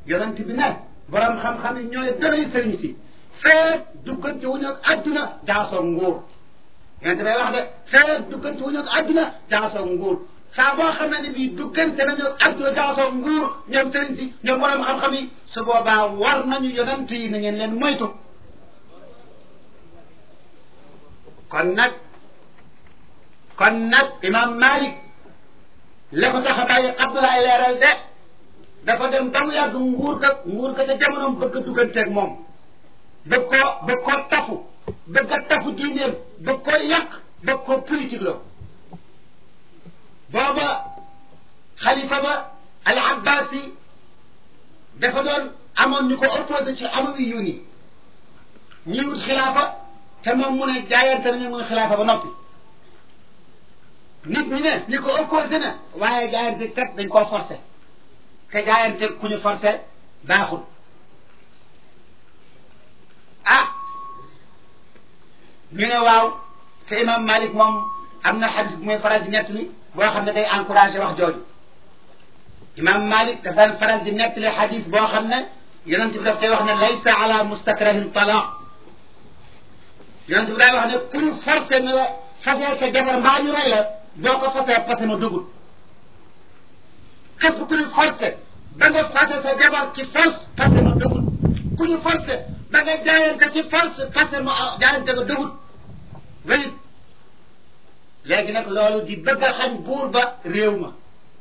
yonent bi ne borom xam-xam yi ñooy doy sëriñ si feet duggante wuñu ak adduna jaasoo nguur yonent bay wax de feet duggante wuñu ak adduna jaasoo nguur saa boo xamee ne bii duggante nañu ak adduna jaasoo nguur ñoom sëriñ si ñoom borom xam-xam yi su boobaa war nañu yonent yi na ngeen leen moytu kon nag kon nag imam Malik la ko tax a bàyyi Abdoulaye leeral de dafa dem ba mu yàgg nguur ka nguur ka ca jamonoom bëgg a dugganteeg moom bëgg koo bëgg koo tafu bëgg a tafu diineem bëgg koo yàq bëgg koo politique la booba xalifa ba al abbasi dafa doon amoon ñu ko opposé ci amawi yu ni ñi wut xilaafa te moom mu ne jaayante nañu muy xilaafa ba noppi nit ñi ne ñi ko opposé na waaye jaayante kat dañ koo forcé te jaayante ku ñu forcé baaxul ah ñu ne waaw te imam Malik moom am na xadis bu muy faral di nettali boo xam ne day encouragé wax jooju imam Malik daf daan faral di nettali xadis boo xam ne yonent bi daf koy wax ne laysa ala mustakrahin talaq yonent bi day wax ne ku ñu forcé ne la fasee sa jabar mbaa ñu rey la boo ko fasee fase ma dugul képp ku ñu forcé ba nga fase sa jabar ci force fase ma dugul ku ñu forcé ba nga jaayante ci force fase ma jaayante nga dugul wéyit léegi nag loolu di bëgg a xañ buur ba réew ma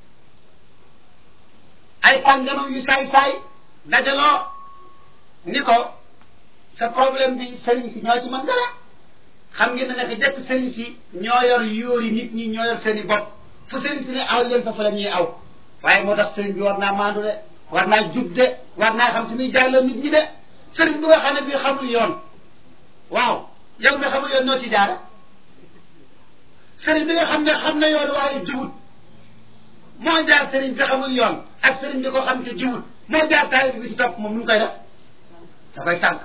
ay kàngamam yu saay-saay dajaloo ni ko sa problème bi sëriñ si ñoo ci mën dara xam ngeen ne nag jëkk sëriñ si ñoo yor yóori nit ñi ñoo yor seen i bopp fu sëriñ si ne aw leen fa fa la ñuy aw waaye moo tax sëriñ bi war naa maandu de war naa jub de war naa xam si muy jaarloo nit ñi de sëriñ bi nga xam ne bii xamul yoon waaw yow mi xamul yoon noo ci jaara sëriñ bi nga xam ne xam na yoon waaye jubut moo jaar sëriñ bi xamul yoon ak sëriñ bi ko xam te jubut moo jaar taalib bi ci topp moom nu mu koy def da koy sànq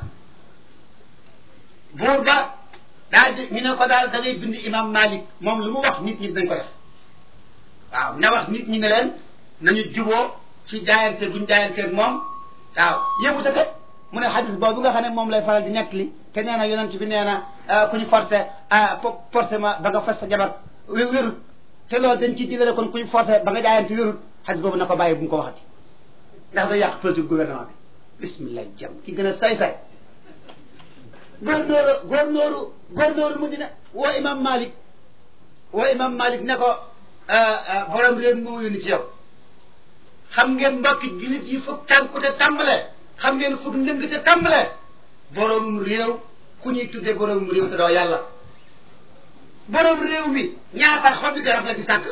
buur ba daal di ñu ne ko daal da ngay bind imam Malik moom lu mu wax nit ñi dañ ko def waaw na wax nit ñi ne leen nañu juboo ci jaayante buñ jaayanteeg moom waaw yëngu te kat mu ne xadis boobu nga xam ne moom lay faral di nekk li te nee na yonent bi nee na ku ñu forcé forcé ma ba nga fas sa jabar wérut te loolu dañ ci digale kon ku ñu forcé ba nga jaayante wérut xadis boobu na ko bàyyi bu mu ko waxati ndax day yàq politique gouvernement bi bismillah jam ki gën a say-say góornóoru góornóoru góornóoru mu dina woo imam Malik woo imam Malik ne ko borom réew moo yónni ci yow xam ngeen mbokki jullit yi fukk tànku te tàmbale xam ngeen fukk ndëng te tàmbale borom réew ku ñuy tudde borom réew te doo yàlla borom réew mi ñaata xobi garab la fi sàkk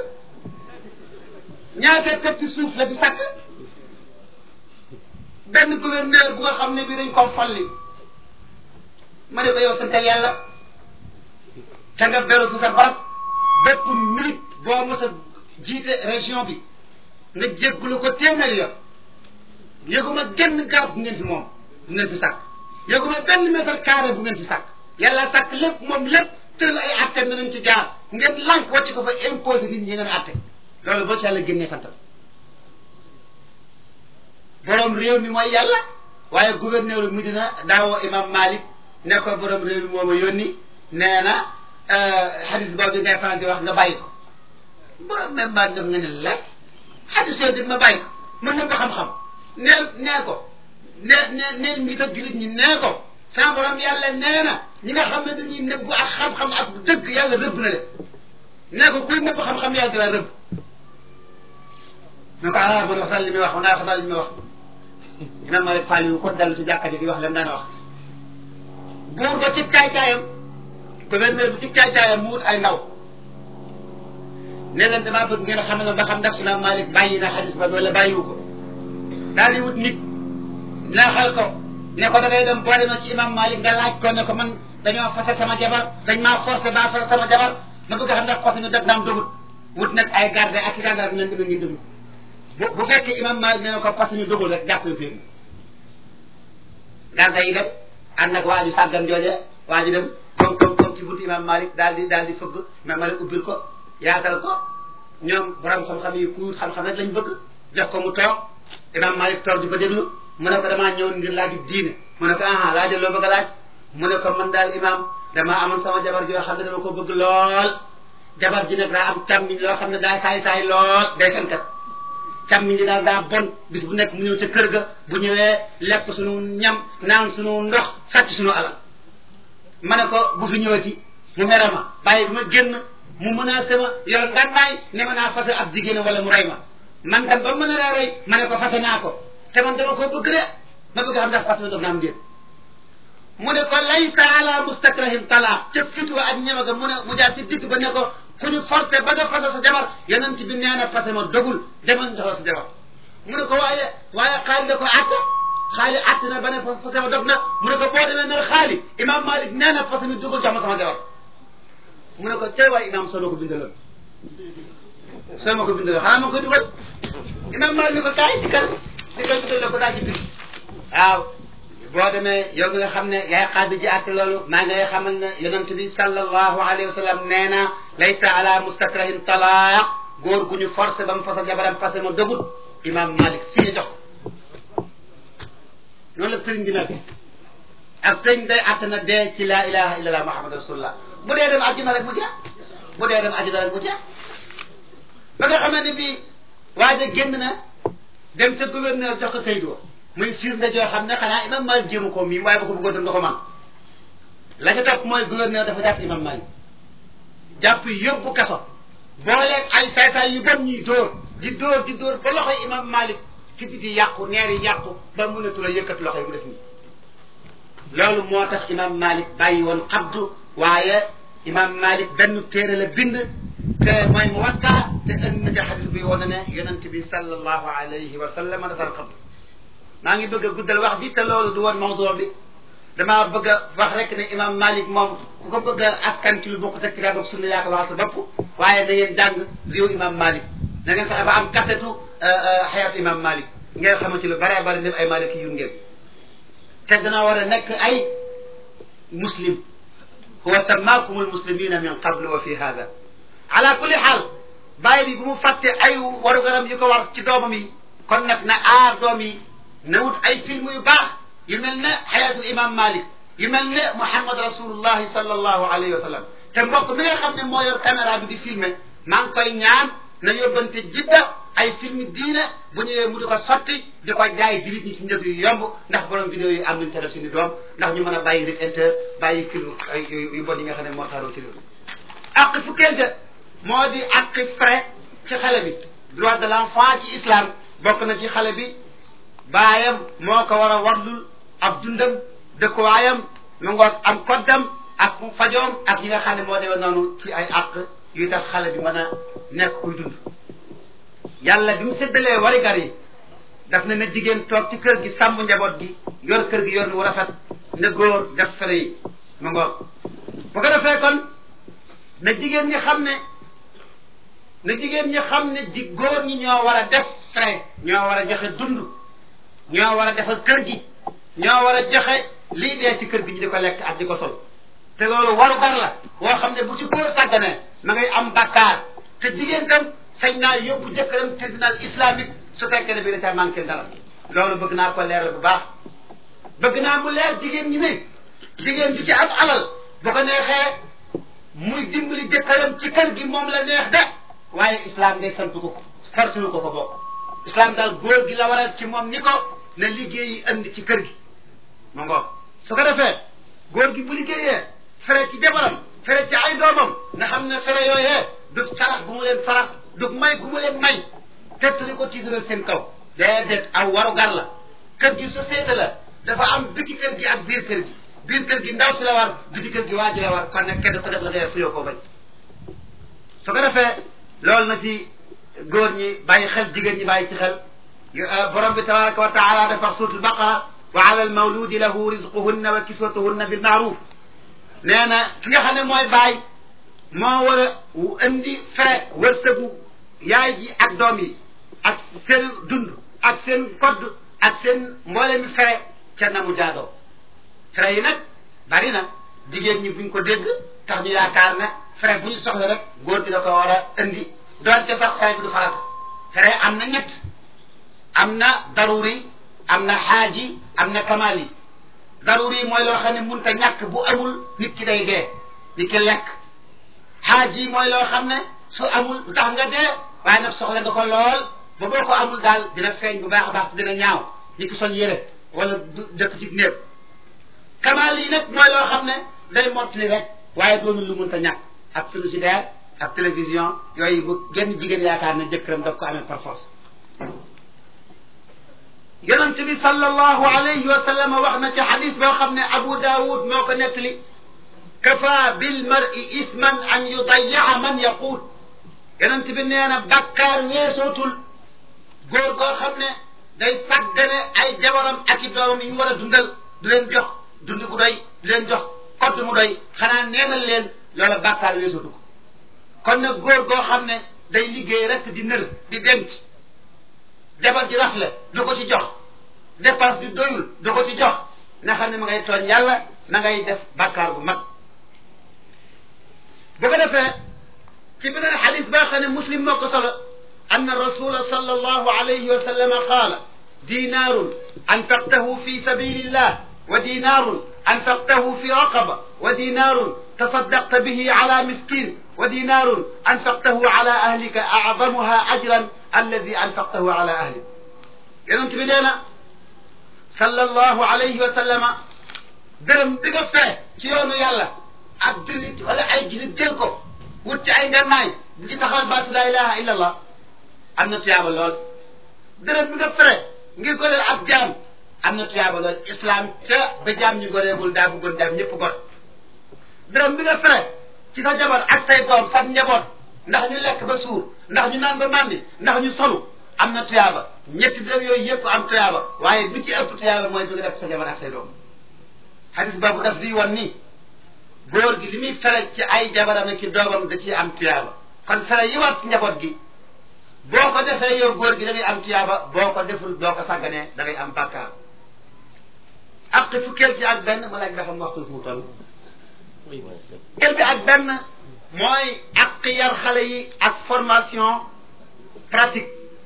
ñaata këppi suuf la fi sàkk benn gouverneur bu nga xam ne bi dañ ko folli ma ne ko yow santal yàlla te nga beru fi sa barab bépp minute boo mos a jiite région bi nga jéggulu ko téeméer yoon yëguma genn garab bu ngeen fi moom bu ngeen fi sàkk yëguma benn mètre carré bu ngeen fi sàkk yàlla sàkk lépp moom lépp tëral ay atte na nañ ci jaar ngeen lànk wàcc ko fa imposé nit ñi ngeen atte loolu boo ci yàlla génnee santal borom réew mi mooy yàlla waaye gouverneur Medina daawoo imam Malik ne ko borom réew mi moo ma yónni nee na xadis boobu ngay faral di wax nga bàyyi ko borom même Malik def nga ne la xadis yooyu ma bàyyi ko mën na ko xam-xam nee nee ko ne ne nee ngi ta julit ñi nee ko sa borom yàlla nee na ñi nga xam ne dañuy nëbbu ak xam-xam ak dëgg yàlla rëbb na de nee ko kuy nëbbu xam-xam yàlla dina rëbb ne ko ah man waxtaan li muy wax man naa xamal li muy wax imam Malik Fall yu ko dellu ci jàkka ji di wax lam daan wax buur ba ci caay-caayam gouverneur bi ci caay-caayam mu wut ay ndaw ne leen damaa bëgg ngeen xam ne ba xam ndax imam Malik bàyyi na xadis ba wala bàyyiwu ko daal di wut nit naaxal ko ne ko dangay dem boo demee ci imam Malik nga laaj ko ne ko man dañoo fase sama jabar dañ maa forcé ba fase sama jabar ma bëgg xam ndax fase ñu def naam dogut wut nag ay garde ak i gendarme leen dama ngeen déglu bu bu fekkee imam Malik nee na ko fase ñu dogul rek jàpp yu fi garde yi dem ànd ak waa ju sàggan jooje waa ji dem comme comme comme ci buntu imam Malik daal di daal di fëgg imam Malik ubbil ko yaatal ko ñoom borom xam-xam yi ku xam-xam rek lañ bëgg jox ko mu toog imam Malik toog di ko déglu mu ne ko damaa ñëwoon ngir laaj diine mu ne ko aha laaj loo bëgg a laaj mu ne ko man daal imaam damaa amoon sama jabar joo xam ne dama ko bëgg lool jabar ji nag daa am càmmiñ loo xam ne daa saay saay lool day fenkat càmmiñ li daal daa bon bis bu nekk mu ñëw ca kër ga bu ñëwee lekk sunu ñam naan sunu ndox sàcc sunu alal ma ne ko bu fi ñëwati mu mere ma bàyyi bu ma génn mu menacé ma yor ngànnaay ne ma naa fase ab jigéen wala mu rey ma man tam ba mën a rey ma ne ko fase naa ko te man dama ko bëgg de ma bëgg xam ndax fase ma doog na am déet mu ne ko laysa ala mustakrahim talaaq ca fitwa ak ñeme ga mu ne mu jaar ci digg ba ne ko ku ñu forcé ba nga fase sa jabar yonent bi nee na fase ma dogul demal joxoo sa jabar mu ne ko waaye waaye xaali da ko atte xaali atte na ba ne fase ma dog na mu ne ko boo demee ne xaali imam malik nee na fase mi dogul jox ma sama jabar mu ne ko tey waay imam soo ma ko bindaloon soo ma ko bindaloon xanaa ma koy dugal imam malik ni ko kaay dikkal dikkal bindal la ko daal ci bind waaw boo demee yow mi nga xam ne yaay xaadi ji àtte loolu maa ngi lay xamal ne yonent bi sallallahu alayhi wa sallam nee na laysa ala mustakrahin talaaq góor gu ñu forcé ba mu fasa jabaram passé ma dogut imam malik si jox ko noonu la sëriñ bi nag ak sëriñ day àtte na dee ci laa ilaha illa allah muhammad rasulullah bu dee dem àjjana rek mu jeex bu dee dem àjjana rek mu jeex ba nga xamee ne bii waaja génn na dem ca gouverneur jox ko kayit wa muy firnde joo xam ne xanaa imam Malik jéemu ko miim waaye ba ko bëggoon tam da ko man la ca topp mooy gouverneur dafa jàpp imam Malik jàpp yóbbu kaso booleeg ay saay-saay yu bon ñuy dóor di dóor di dóor ba loxoy imam Malik ci biti yàqu neer yi yàqu ba mënatu la yëkkat loxo yi mu def nii loolu moo tax imam Malik bàyyi woon xabdu waaye imam Malik benn téere la bind te mooy mu wattaa te ënd na ca xadis bi wane ne yonent bi sallallahu alayhi wa sallam dafa xabdu maa ngi bëgg a guddal wax bi te loolu du woon mawdu bi damaa bëgg a wax rek ne imam Malik moom ku ko bëgg a askan ci lu bokk te kitaab ak sunna yaa ko waxal sa bopp waaye na ngeen jàng réew imam Malik na ngeen fexe ba am kasetu xayaatu imam Malik ngeen xamante lu bare bare def ay Malik yu ngeen te dana war a nekk ay muslim huwa sammaakum almuslimina min qablu wa fi hada ala kulli xaal bàyyi bi bu mu fàtte ay warugaram yu ko war ci doomam yi kon nag na aar doom yi na wut ay film yu baax yu mel ne xayaatul imam malik yu mel ne muhammad rasulullahi sallallahu alayhi wa sallam te mbokk mi nga xam ne moo yor caméra bi di filmer maa ngi koy ñaan na yóbbante jidda ay film diine bu ñëwee mu di ko sotti di ko jaay di nit ñi ci njëg yu yomb ndax borom vidéo yi am nañu tere suñu doom ndax ñu mën a bàyyi rik inter bàyyi film ay yu bon yi nga xam ne moo taaroo ci réew mi ak fukkente moo di ak frais ci xale bi droit de l'enfant ci islam bokk na ci xale bi baayam moo ko war a warlul ab dundam dëkkuwaayam mu ngoog am koddam ak fajoom ak yi nga xam ne moo demee noonu ci ay àq yuy tax xale bi mën a nekk kuy dund yàlla bi mu séddalee warigar yi daf ne na jigéen toog ci kër gi sàmm njaboot gi yor kër gi yor nu rafet ne góor def fere yi mu ngoog bu ko defee kon na jigéen ñi xam ne na jigéen ñi xam ne di góor ñi ñoo war a def frais ñoo war a joxe dund ñoo war a defal kër gi ñoo war a joxe lii dee ci kër gi ñu di ko lekk ak di ko sol te loolu waru gar la woo xam ne bu ci góor sàgganee ma ngay am bakkaar te jigéen tam sañ naa yóbbu jëkkëram tribunal islamique su fekkee ne bi da caa manqué dara loolu bëgg naa ko leeral bu baax bëgg naa mu leer jigéen ñi ne jigéen ju ci am alal bu ko neexee muy dimbali jëkkëram ci kër gi moom la neex de waaye islam day sant ko ko forcé wu ko ko bokk islam daal góor gi la waral ci moom ni ko na liggéey yi andi ci kër gi ma ngoog su ko defee góor gi bu liggéeyee fere ci jabaram fere ci ay doomam nga xam ne fere yooyee du sarax bu mu leen sarax du may bu mu leen may tettali ko tiidaral seen kaw déedéet aw waru gar la kër gi société la dafa am biti kër gi ak biir kër gi biir kër gi ndaw si la war biti kër gi waa ji la war kon nag kenn ko def la ngay fuyoo koo bañ su ko defee loolu na ci góor ñi bàyyi xel jigéen ñi bàyyi ci xel borom bi tabaraka wa taala dafa wax suuratul baqara wa ala al mawludi lahu rizquhunna wa kiswatuhunna bil maaruf nee na ki nga xam ne mooy baay moo war a indi frais wërsëgu yaay ji ak doom yi ak seen dund ak seen kodd ak seen mboole mi frais ca na mu jaadoo frais yi nag bari na jigéen ñi buñ ko dégg tax ñu yaakaar ne frais bu ñu soxla rek góor gi da ko war a indi doonte sax frais bi du farata frais am na ñett am na daruri am na xaaji am na kamaal yi daruri mooy loo xam ne mun ta ñàkk bu amul nit ki day dee nit ki lekk xaaji mooy loo xam ne su amul du tax nga dee waaye nag soxla nga ko lool ba boo ko amul daal dina feeñ bu baax a baax dina ñaaw nit ki sol yére wala dëkk ci néeg kamaal yi nag mooy loo xam ne day mottali rek waaye doonul lu mun ta ñàkk ak frigidaire ak télévision yooyu bu genn jigéen yaakaar ne jëkkëram daf ko amee par force yonent bi sallallahu alayhi wa sallam wax na ci xadis boo xam ne Abu Daawud moo ko nettali kafa bil mar'i isman an yudayaa man yaquut yonent bi nee na bàkkaar weesootul góor goo xam ne day sàggane ay jabaram ak i doomam yi ñu war a dundal du leen jox dund bu doy du leen jox kodd mu doy xanaa neenal leen loola bàkkaar weesootu ko kon nag góor goo xam ne day liggéey rek di nër di denc jabar ji rafle du ko ci jox dépense bi doyul du ko ci jox na xam ne ma ngay tooñ yàlla ma ngay def bàkkaar bu mag bu ko defee ci beneen xadis baa xam ne muslim moo ko solo anna rasula sallallahu alayhi wa sallam qaala dinaarun anfaqtahu fi sabilillah wa dinaarun anfaqtahu fi raqaba wa dinaarun tasaddaqta bihi ala miskin wa dinaarun anfaqtahu ala ahlika acdamuha ajran alladi anfaqtahu ala ahlik yonent bi nee na sallallahu alayhi wa sallama dërëm bi nga fere ci yoonu yàlla ak jullit wala ay jullit jël ko wut ci ay ngannaay di ci taxawal baatu laa ilaha illa allah am na tuyaaba lool dërëm bi nga fere ngir goreel ab jaam am na tuyaaba lool islam ca ba jaam ñu goreegul daa bëggoon jaam ñëpp gor dërëm bi nga fere ci sa jabar ak say doom sax njaboot ndax ñu lekk ba suur ndax ñu naan ba màndi ndax ñu solu am na tuyaaba ñetti dërëm yooyu yëpp am tuyaaba waaye bi ci ëpp tuyaaba mooy bi nga def sa jabar ak say doom xadis boobu daf di wan ni góor gi li muy fere ci ay jabaram ak ci doomam da ciy am tuyaaba kon fere yi war ci njaboot gi boo ko defee yow góor gi da ngay am tuyaaba boo ko deful boo ko sàgganee da ngay am bàkkaar ak fukkeel ci ak benn ma laaj ba xam waxtu fu mu toll fukkeel bi ak benn mooy ak yar xale yi ak formation pratique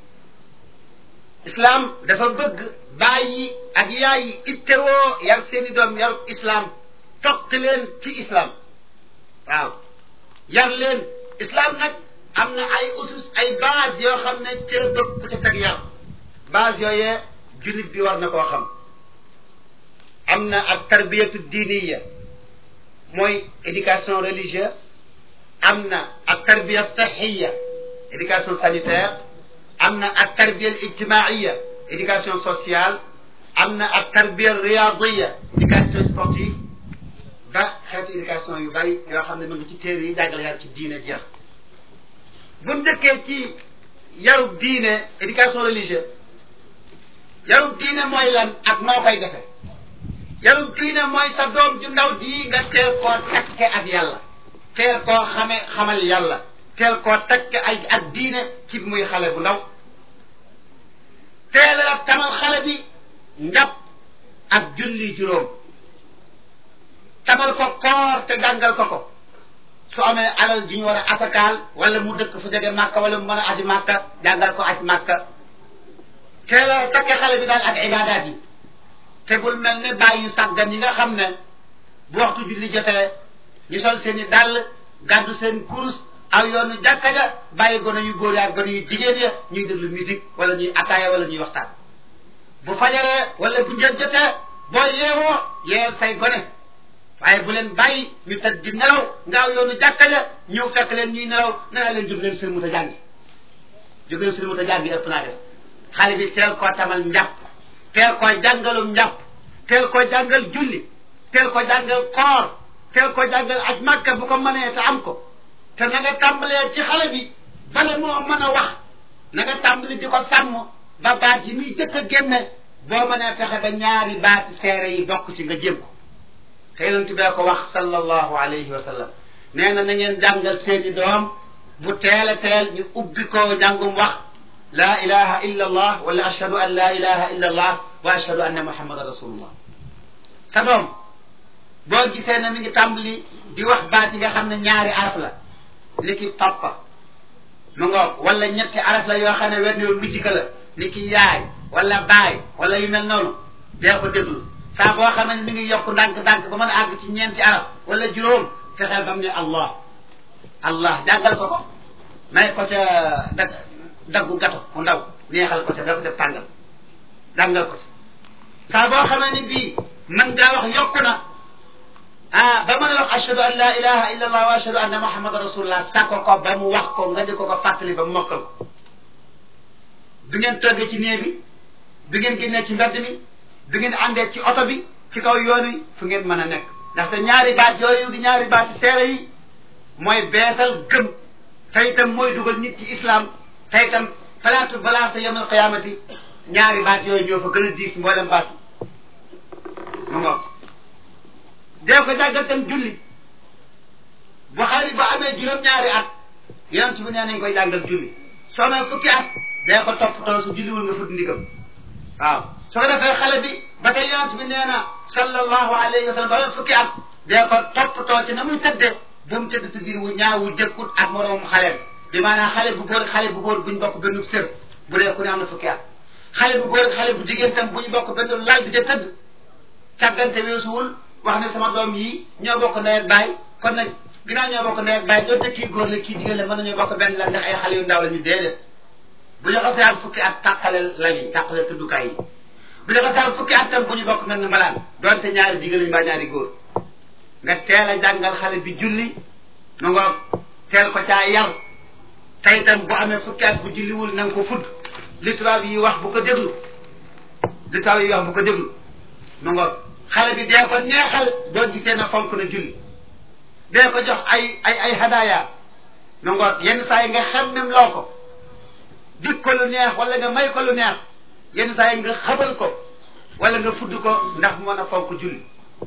islam dafa bëgg bàyyi ak yaay yi ittewoo yar seeni doom yarub islam toq leen ci islam waaw yar leen islam nag am na ay usus ay base yoo xam ne ci la bëgg ku ca teg yar base yooyee jullit bi war na koo xam am na ak tarbiyatu diiniya mooy éducation religieuse am na ak tarbiya saxiya éducation sanitaire am na ak tarbiya ijtimaiya éducation sociale am na ak tarbiya riyadiya éducation sportive ba xeetu éducation yu bari yoo xam ne mu ngi ci téere yi jàngale yar ci diine jeex bu njëkkee ci yarub diine éducation religieuse yarub diine mooy lan ak noo koy defee yarub diine mooy sa doom ju ndaw ji nga teel koo takke ak yàlla teel koo xame xamal yàlla teel koo takke ay ak diine ci muy xale bu ndaw teel a tamal xale bi njàpp ak julli juróom tamal ko koor te jàngal ko ko su amee alal ji ñu war a asakaal wala mu dëkk fu jege màkka wala mu mën a aji màkka jàngal ko aj màkka teel a takke xale bi daal ak ibaadaat yi te bul mel ne bàyyi yu sàggan yi nga xam ne bu waxtu julli jotee ñu sol seen i dàll gàddu seen kurus aw yoonu jàkka ja bàyyi gone yu góor ya ak gone yu jigéen ya ñuy déglu musique wala ñuy ataaya wala ñuy waxtaan bu fajaree wala bu njël jotee boo yeewoo yeewal say gone waaye bu leen bàyyi ñu tëdd di nelaw nga aw yoonu jàkka ja ñëw fekk leen ñuy nelaw nga naa leen jóg leen seen mut a jàngi jóg leen seen mut a jàngi ëpp naa def xale bi teel koo tamal njàpp teel koo jàngalum njàpp teel koo jàngal julli teel ko jàngal koor teel ko jàngal aj màkka bu ko mënee te am ko te na nga tàmbalee ci xale bi bala moo mën a wax na nga tàmbali di ko sàmm ba baat yi muy jëkk a génne boo mënee fexe ba ñaari baati seere yi bokk ci nga jéem ko te yonent bee ko wax sallallahu alayhi wa sallam nee na na ngeen jàngal seeni doom bu teel a teel ñu ubbi ko njàngum wax la ilaha illa allah wala ashhadu an la ilaha illa allah wa ashhadu anna muhammadan rasulullah sa doom boo gisee ne mi ngi tàmbali di wax baat yi nga xam ne ñaari araf la ni ki papa mu ngoog wala ñetti araf la yoo xam ne wenn yoon mujjika la ni ki yaay wala baay wala yu mel noonu dee ko déglu saa boo xamee ne mi ngi yokk ndànk-ndànk ba mën a àgg ci ñeenti arab wala juróom fexeel ba mu ne allah allah jàngal ko ko may ko ca dag daggu gato mu ndaw neexal ko ca da ko def tàngal jàngal ko ca saa boo xamee ne bii mën ngaa wax yokku na ah ba mën a wax ashhadu an la ilaha illa allah wa ashhadu anna muhammadan rasulullah sàkko ko ba mu wax ko nga di ko ko fàttali ba mu mokkal ko du ngeen toggee ci néeg bi du ngeen génnee ci mbedd mi du ngeen àndee ci oto bi ci kaw yoon wi fu ngeen mën a nekk ndaxte ñaari baat yooyu di ñaari baati seere yi mooy beesal gëm te itam mooy dugal nit ci islam te itam palaatu balance yawmal qiyaamati ñaari baat yooyu ñoo fa gën a diis mboolem baat mu ngoog dee ko jàggal tam julli bu xale bi ba amee juróom-ñaari at yonent bi nee nañ koy jàngal julli soo amee fukki at dee ko toppatoo su julliwul nga fut ndigam waaw soo ko defee xale bi ba tey yonent bi nee na sallallahu alayhi wa sallam ba amee fukki at dee ko toppatoo ci na muy tëddee bu mu tëdd tëddin wu ñaawu dëkkut ak moroom xale bi maanaam xale bu góor xale bu góor buñ bokk benn sër bu dee ku ne am na fukki at xale bu góor xale bu jigéen tam bu ñu bokk benn lal di ca tëdd càggante weesuwul wax ne sama doom yi ñoo bokk ndey ak baay kon nag ginnaaw ñoo bokk ndey ak baay doonte kii góor la kii jigéen la mën nañoo bokk benn lal ndax ay xale yu ndaw la ñu déedéet bu ñu xasee am fukki at tàqale lañu tàqale tëddukaay yi bu ñu xasee am fukki at tam bu ñu bokk mel ne mbalaan doonte ñaari jigéen lañu mbaa ñaari góor nga teel a jàngal xale bi julli mu ngoog teel ko caa yar tey itam bu amee fukki at bu julliwul na nga ko fudd li tubaab yi wax bu ko déglu li tubaab yi wax bu ko déglu mu ngoog xale bi dee ko neexal doo gisee na fonk na julli dee ko jox ay ay ay hadaya mu ngoog yenn saa yi nga xemmem loo ko dik ko lu neex wala nga may ko lu neex yenn saa yi nga xabal ko wala nga fudd ko ndax mu mën a fonk julli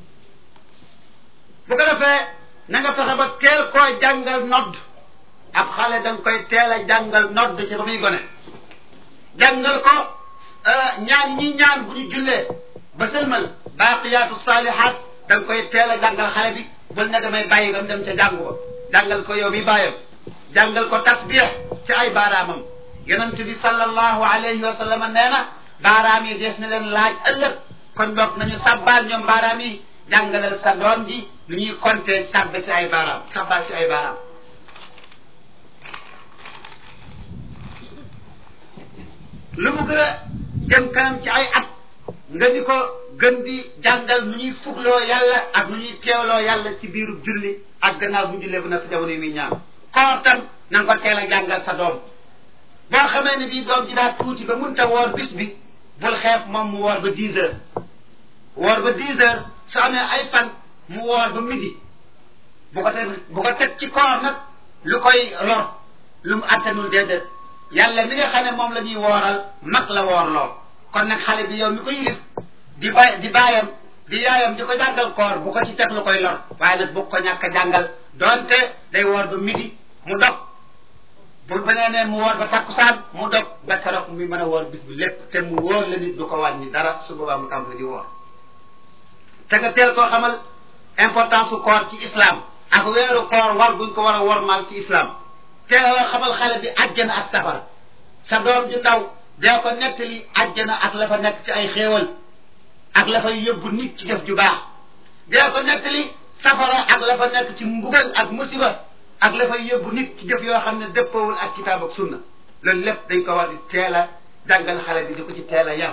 bu ko defee na nga fexe ba teel koo jàngal nodd ab xale da nga koy teel a jàngal nodd ci ba muy gone jàngal ko ñaan ñi ñaan bu ñu jullee ba sëlmal baaqiyaatu saalihaat da nga koy teel a jàngal xale bi bul ne damay bàyyi ba mu dem ca jàngu ba jàngal ko yow mi bàyyam jàngal ko tasbiix ci ay baaraamam yonent bi sallallahu alayhi wa sallam nee na baaraam yi des na leen laaj ëllëg kon boog nañu sàbbaal ñoom baaraam yi jàngalal sa doom ji lu ñuy compter sàbbe ci ay baaraam sàbbaal ci ay baaraam lu mu gën a dem kanam ci ay at nga di ko gën di jàngal nu ñuy fugloo yàlla ak nu ñuy teewloo yàlla ci biiru julli ak gannaaw bu jullee bu nekk jamono yi muy ñaan koor tam na nga ko teel a jàngal sa doom boo xamee ne bii doom ji daa tuuti ba mënta woor bis bi bul xeeb moom mu woor ba dix heures woor ba dix heures su amee ay fan mu woor ba midi bu ko teg bu ko teg ci koor nag lu koy lor lu mu attanul déedéet yàlla mi nga xam ne moom la ñuy wooral mag la woorloo kon nag xale bi yow mi ko yilif di bay di baayam di yaayam di ko jàngal koor bu ko ci teg lu koy lor waaye nag bu ko ñàkk a jàngal donte day woor ba midi mu dog bu benee ne mu woor ba takkusaan mu dog ba keroog mi mën a woor bis bi lépp te mu wóor la nit du ko wàññi dara su boobaa mu tàmbali di woor te nga teel koo xamal importance su koor ci islam ak weeru koor war buñ ko war a wormaal ci islam teel la xamal xale bi àjjana ak safara sa doom ju ndaw dee ko nettali àjjana ak la fa nekk ci ay xéewal ak la fay yóbbu nit ci def ju baax dee ko nettali safara ak la fa nekk ci mbugal ak musiba ak la fay yóbbu nit ci jëf yoo xam ne dëppawul ak kitaab ak sunna loolu lépp dañ ko war di teel a jàngal xale bi di ko ci teel a yar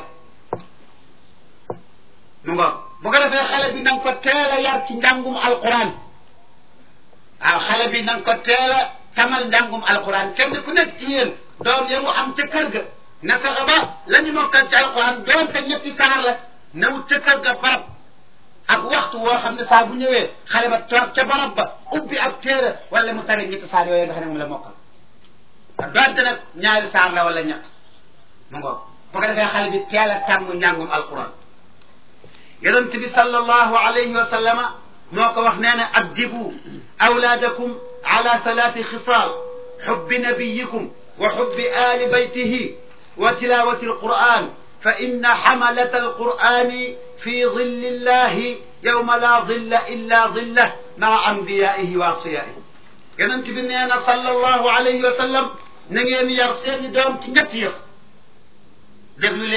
mu ngo bu ko defee xale bi na nga ko teel a yar ci njàngum alquran waaw xale bi na nga ko teel a tamal njàngum alquran kenn ku nekk ci yéen doom ya mu am ca kër ga na fexe ba la ñu mokkal ci alquran doonte ñetti saar la na wut ca kër ga barab ak waxtu woo xam ne saa bu ñëwee xale ba toog ca barab ba ubbi ab téere wala mu tare ñetti saar yooyu nga xam ne moom la mokkal doonte nag ñaari saar la wala ñett mu ngoog bu ko defee xale bi teel a tàmm njàngum alquran yonent bi sallallahu alayhi wa sallama moo ko wax nee na addibu awlaadakum ala thalathi xisaal xubbi nabiyikum wa xubbi ali baytihi wa tilawati alquran fa inna xamalata alqurani fi dilli illahi yowma la dilla illa dillah maa ambiyaihi wa asfiyaihi yonent bi nee na sallallahu alayhi wa sallam na ngeen yar seeni doom ci ñetti yëf déglu leen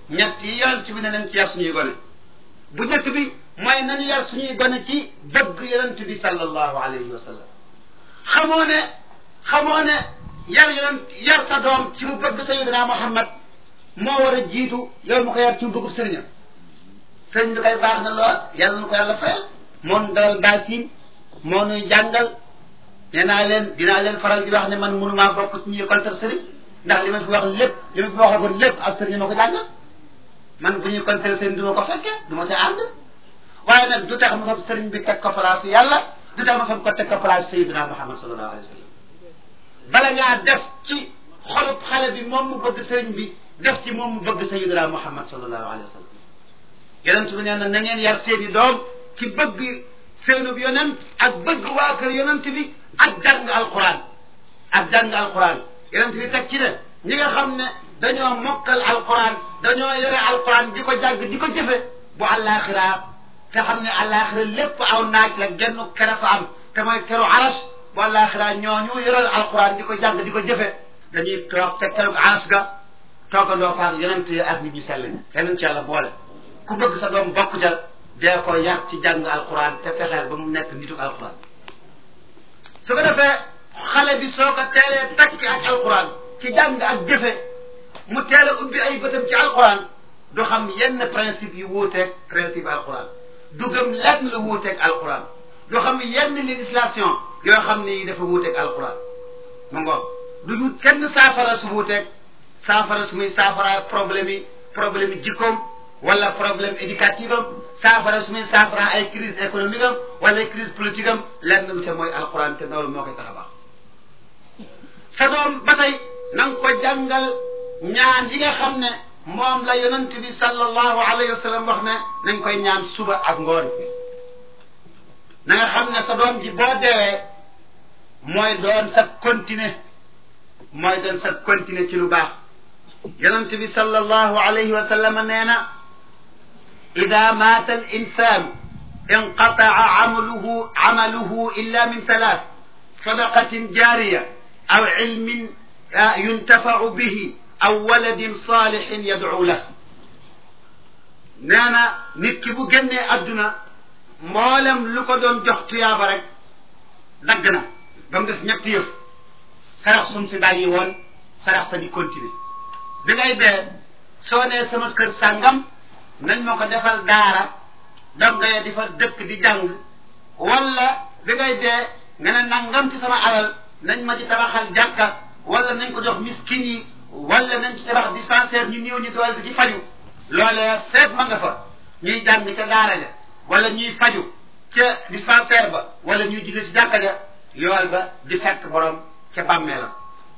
ñett yi yonent bi ne nañ ci yar suñuy gone bu njëkk bi mooy nañu yar suñuy gone ci bëgg yonent bi sallallahu alayhi wa sallam xamoo ne xamoo ne yar yonent yar sa doom ci mu bëgg sayyidina Muhammad moo war a jiitu yow mu ko yar ci mu bëggub sëriñam sëriñ bi koy baax na lool yàlla na ko yàlla fayal moom dalal baasin moo nuy jàngal nee naa leen dinaa leen faral di wax ne man mënumaa bokk ci ñuy contre sëriñ ndax li ma fi wax lépp li ma fi waxagoon lépp ak sëriñ ma ko jàngal man bu ñuy contre sëriñ du ma ko fekke du ma ca ànd waaye nag du tax ma fab sëriñ bi teg ko place yàlla du tax ma fab ko teg ko place sayyidina Muhammad sallallahu alayhi wa sallam bala ngaa def ci xolub xale bi moom mu bëgg sëriñ bi def ci moom mu bëgg sayyidina Muhammad sallallahu alayhi wa sallam yonent bi nee na na ngeen yar seeni doom ci bëgg seenub yonent ak bëgg waa kër yonent bi ak jàng alquran ak jàng alquran yonent bi teg ci ne ñi nga xam ne dañoo mokkal alquran dañoo yore alquran di ko jàng di ko jëfe bu àllaaxira te xam ne àllaaxira lépp aw naaj la genn kere fa am te mooy keru aras bu àllaaxira ñooñu yore alquran di ko jàng di ko jëfe dañuy toog te keroog aras ga toogandoo faak yonent yi ak nit ñi sell ñi keneen ci yàlla boole ku bëgg sa doom bokk ja dee ko yar ci jàng alquran te fexeel ba mu nekk nitu alquran su ko defee xale bi soo ko teelee takki ak alquran ci jàng ak jëfe mu teel a ubbi ay bëtam ci alquran du xam yenn principe yu wuuteeg principe alquran du gëm lenn lu wuuteeg alquran du xam yenn législation yoo xam ne yi dafa wuuteeg alquran mu ngoog du ñu kenn saafara su wuuteeg saafara su muy saafara problème yi problème yi jikkoom wala problème éducatif am saafara su muy saafara ay crise économique am wala ay crise politique am lenn lu te mooy alquran te loolu moo koy tax a baax sa doom ba tey na nga ko jàngal ñaan yi nga xam ne moom la yonent bi sallallahu alayhi wa sallam wax ne nañ koy ñaan suba ak ngoon na nga xam ne sa doom ji boo deewee mooy doon sa continuer mooy doon sa continuer ci lu baax yonent bi sallallahu alayhi wa sallam nee na ida maata al insan inqataa amaluhu amaluhu illa min thalath sadaqatin jariya aw ilmin yuntafau bihi aw waladin salixin yadcu lah nee na nit ki bu génnee adduna mboolem lu ko doon jox tuyaaba rek dagg na ba mu des ñetti yëf sarax sum fi bàyyi woon sarax sa di continuer bi ngay dee soo nee sama kër sàngam nañ ma ko defal daara donga ya di fa dëkk di jàng wala bi ngay dee nga ne nangam ci sama alal nañ ma ci tabaxal jàkka wala nañ ko jox miskin yi wala nañ ci tabax dispensaire ñu néew ñu dool ci faju loolee seet ma nga fa ñuy jàng ca daara ja wala ñuy faju ca dispensaire ba wala ñuy julli ci jàkka ja yool ba di fekk borom ca bàmmeelam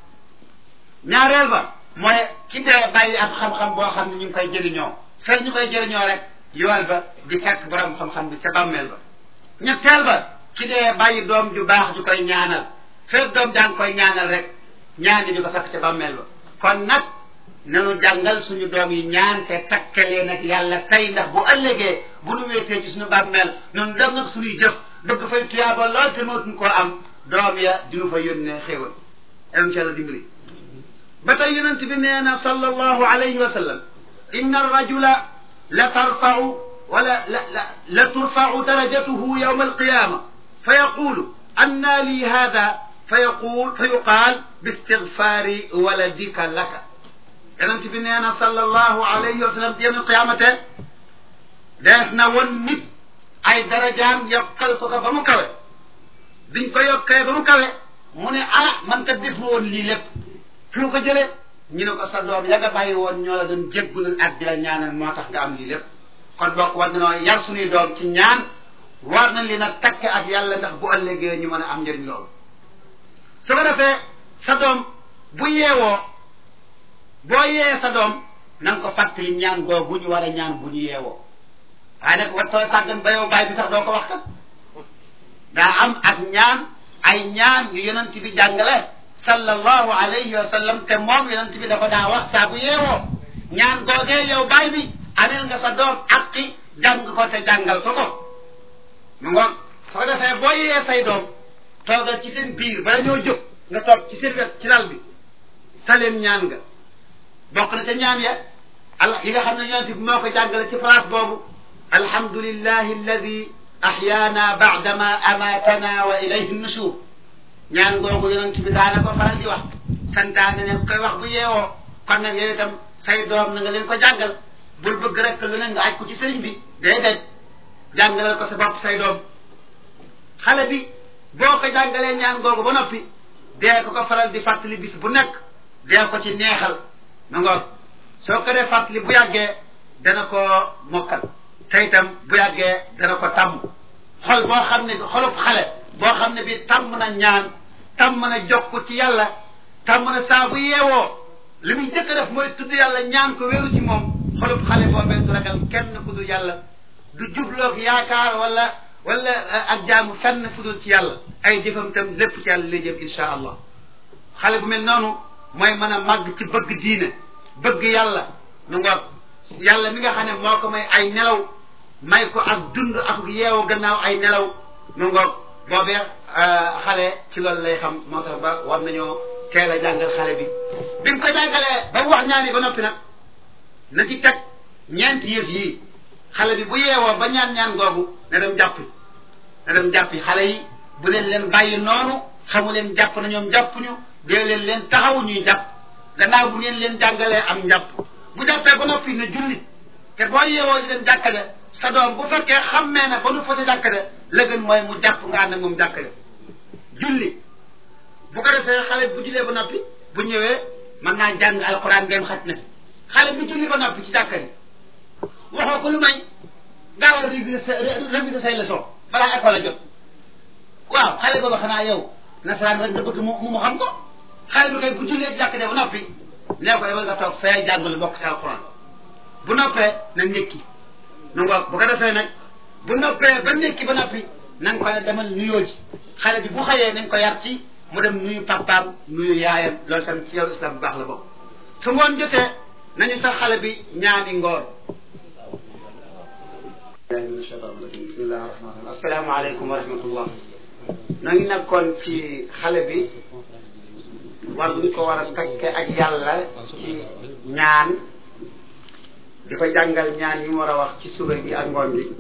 ñaareel ba mooy ci dee bàyyi ab xam-xam boo xam ne ñu ngi koy jëriñoo fekk ñu koy jëriñoo rek yool ba di fekk borom xam-xam bi ca bàmmeel ba ñetteel ba ci dee bàyyi doom ju baax ju koy ñaanal fekk doom jaa ngi koy ñaanal rek ñaan di ko fekk ca bàmmeel ba kon nag nanu jàngal suñu doom yi ñaan te takkalee nag yàlla tey ndax bu ëllëgee bu nu wéetee ci suñu bàmmeel noonu dem nag suñuy jëf bëgg fay tuyaaba lool te mootuñ koo am doom ya dinu fa yónnee xéewal incha allah dimbali ba tey yonent bi nee na sallallahu alayhi wa sallam inna arrajula la tarfau wala la la la turfau darajatuhu yawma alqiyama fa yaqulu anna li hada fa yaqul fa yuqaal bistigfaari waladika laka yonent bi nee na sallallahu alayhi wa sallam yawma alqiyamate dees na won nit ay darajaam yokkal ko ko ba mu kawe biñ ko yokkee ba mu kawe mu ne ah man kat def woon lii lépp fi mu ko jëlee ñu ne ko sa doom ya nga bàyyi woon ñoo la doon jéggulul ak di la ñaanal moo tax nga am lii lépp kon bokk war nañoo yar suñuy doom ci ñaan war nañ li nag takke ak yàlla ndax bu ëllëgee ñu mën a am njëriñ loolu su ko defee sa doom bu yeewoo boo yee sa doom na nga ko fàttali ñaan googu ñu war a ñaan bu ñu yeewoo waaye nag wattoo sàggan ba yow baay bi sax doo ko wax kat daa am ak ñaan ay ñaan yu yonent bi jàngale sallallahu alayhi wa sallam te moom yonent bi da ko daa wax saa bu yeewoo ñaan googee yow baay bi amel nga sa doom aqi jàng ko te jàngal ko ko mu ngoon soo defee boo yee say doom toogal ci seen biir bala ñoo jóg nga toog ci seen wet ci lal bi sa leen ñaan nga bokk na ca ñaan ya al yi nga xam ne yonent bi moo ko jàngale ci place boobu alhamdulillahi alladi ahyaana baadama amatana wa ilayhi nushur ñaan googu yonent bi daana ko faral di wax santaane ne koy wax bu yeewoo kon nag yow itam say doom na nga leen ko jàngal bul bëgg rek lu ne nga aj ko ci sëriñ bi déedéet jàngalal ko sa bopp say doom xale bi boo ko jàngalee ñaan googu ba noppi dee ko ko faral di fàttali bis bu nekk dee ko ci neexal ma ngoog soo ko dee fàttali bu yàggee dana ko mokkal te itam bu yàggee dana ko tàmm xol boo xam ne bi xolub xale boo xam ne bi tàmm na ñaan tàmm na jokk ci yàlla tàmm na saa bu yeewoo li muy njëkk a def mooy tudd yàlla ñaan ko wéeru ci moom xolub xale boobee du ragal kenn ku dul yàlla du jubloog yaakaar wala wala ak jaamu fenn fu dul ci yàlla ay jëfam itam lépp ci yàlla lay jëm insha allah xale bu mel noonu mooy mën a màgg ci bëgg diine bëgg yàlla nu ngoog yàlla mi nga xam ne moo ko may ay nelaw may ko ak dund ak yeewu gannaaw ay nelaw nu ngoog boobee xale ci loolu lay xam moo tax ba war nañoo teel a jàngal xale bi bi mu ko jàngalee ba mu wax ñaani ba noppi nag na ci teg ñeenti yëf yii xale bi bu yeewoo ba ñaan ñaan googu na dem jàppi na dem jàppi xale yi bu leen leen bàyyi noonu xamu leen jàpp na ñoom jàppuñu dee leen leen taxaw ñuy jàpp gannaaw bu ngeen leen jàngalee am njàpp bu jàppee ba noppi na julli te boo yeewoo di dem jàkka ja sa doom bu fekkee xammee na ba nu fa ca jàkka ja la gën mooy mu jàpp nga ànd ak moom jàkka ja julli bu ko defee xale bu jullee ba noppi bu ñëwee mën naa jàng alxuraan ngeen xaj na xale bu julli ba noppi ci jàkka ji waxoo ko lu may gaawal réviser sa réviser say leçon balaa école a jot waaw xale booba xanaa yow nasaraan rek nga bëgg mu mu xam ko xale bi kay bu jullee ci jàkka ja ba noppi nee ko demal nga toog fee jàngul bokk ci alxuraan bu noppee na ndékki nu nga bu ko defee nag bu noppee ba ndékki ba noppi na nga koy demal nuyoo ji xale bi bu xëyee nañ ko yar ci mu dem nuyu papaam nuyu yaayam loolu tamit ci yow islam bu baax la bokk su ngoon jotee nañu sax xale bi ñaani ngoor bismillahi rahmani rahim asalaamaaleykum wa rahmatullah noo ngi nekkoon ci xale bi war ñu ko war a takke ak yàlla ci ñaan di ko jàngal ñaan yi mu war a wax ci suba bi ak ngoon bi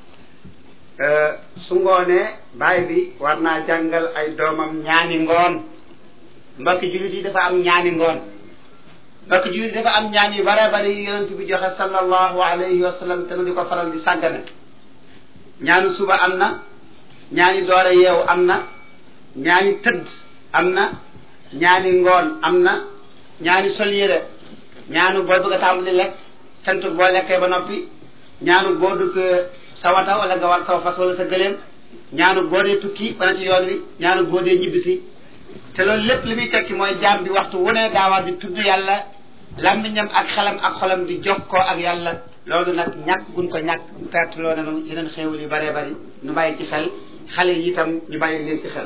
su ngoonee baay bi war naa jàngal ay doomam ñaani ngoon mbokki jullit yi dafa am ñaani ngoon mbokki jullit dafa am ñaan yu bare bare yi yonent bi joxe sallallahu alayhi wa sallam te nu di ko faral di sàggane ñaanu suba am na ñaani doore yeewu am na ñaani tëdd am na ñaani ngoon am na ñaani sol yére ñaanu booy bëgg a tàmbali lekk sant boo lekkee ba noppi ñaanu boo dugg sa wata wala nga war saw fas wala sa gëléem ñaanu boo dee tukki bana ci yoon wi ñaanu boo dee ñibbisi te loolu lépp li muy tekki mooy jaam bi waxtu wu ne daa war di tudd yàlla làmmiñam ak xelam ak xolam di jokkoo ak yàlla loolu nag ñàkk gun ko ñàkk perte loo nanu yeneen xéewal yu bëree bëri ñu bàyyi ci xel xale yi itam ñu bàyyi leen ci xel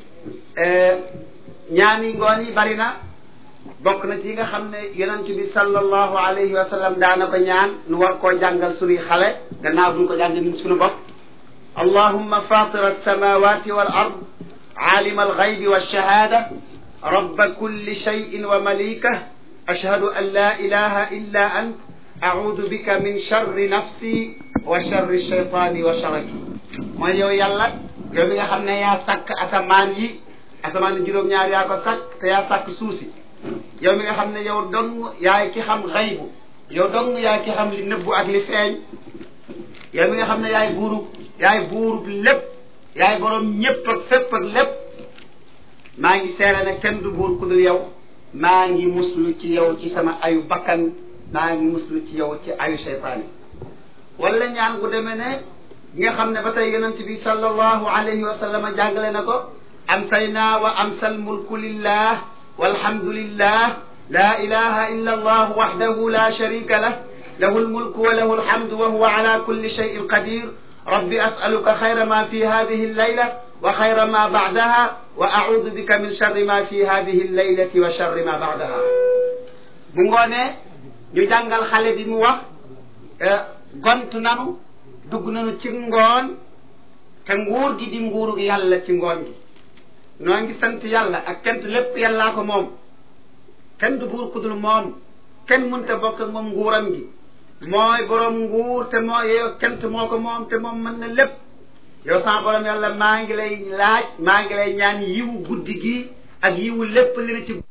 ñaani ngoon yi bari na bokk na ci yi nga xam ne yonent bi sallallahu alayhi wa sallam daana ko ñaan nu war koo jàngal sunuy xale gannaaw buñ ko jàngal ñun sunu bopp allahumma fatira alsamawati wal ard عالم الغيب والشهادة رب كل شيء ومليكه أشهد أن لا إله إلا أنت أعوذ بك من شر نفسي وشر الشيطان وشركه mooy yow yàlla yow mi nga xam ne yaa sàkk asamaan yi asamaan juróom-ñaar yaa ko sàkk te yaa sàkk suuf si yow mi nga xam ne yow dong yaay ki xam xaybu yow dong yaay ki xam li nëbbu ak li feeñ yow mi nga xam ne yaay buurub yaay buurub lépp yaay boroom ñépp ak fépp ak lépp maa ngi seere ne kenn du buur ku dul yow maa ngi muslu ci yow ci sama ayu bakkan maa ngi muslu ci yow ci ayu seytaane wala ñaan gu demee ne nga xam ne ba tey yonent bi sallallahu alayhi wa sallam jàngale na ko amsayna wa amsal mulku lillah walhamdulillah la ilaha illa allah wahdahu la sharika lah له الملك وله الحمد وهو على كل شيء قدير رب أسألك خير ما في هذه الليلة وخير ما بعدها وأعوذ بك من شر ما في هذه الليلة وشر ما بعدها bu ngoonee ñu jàngal xale bi mu wax gont nanu dugg nanu ci ngoon te nguur gi di nguuru yàlla ci ngoon gi noo ngi sant yàlla ak kent lépp yàllaa ko moom kenn du buur ku dul moom kenn mënta bokk ak moom nguuram gi mooy borom nguur te moo yow kent moo ko moom te moom mën na lépp yow sama borom yàlla maa ngi lay laaj maa ngi lay ñaan yiwu guddi gi ak yiwu lépp li na ci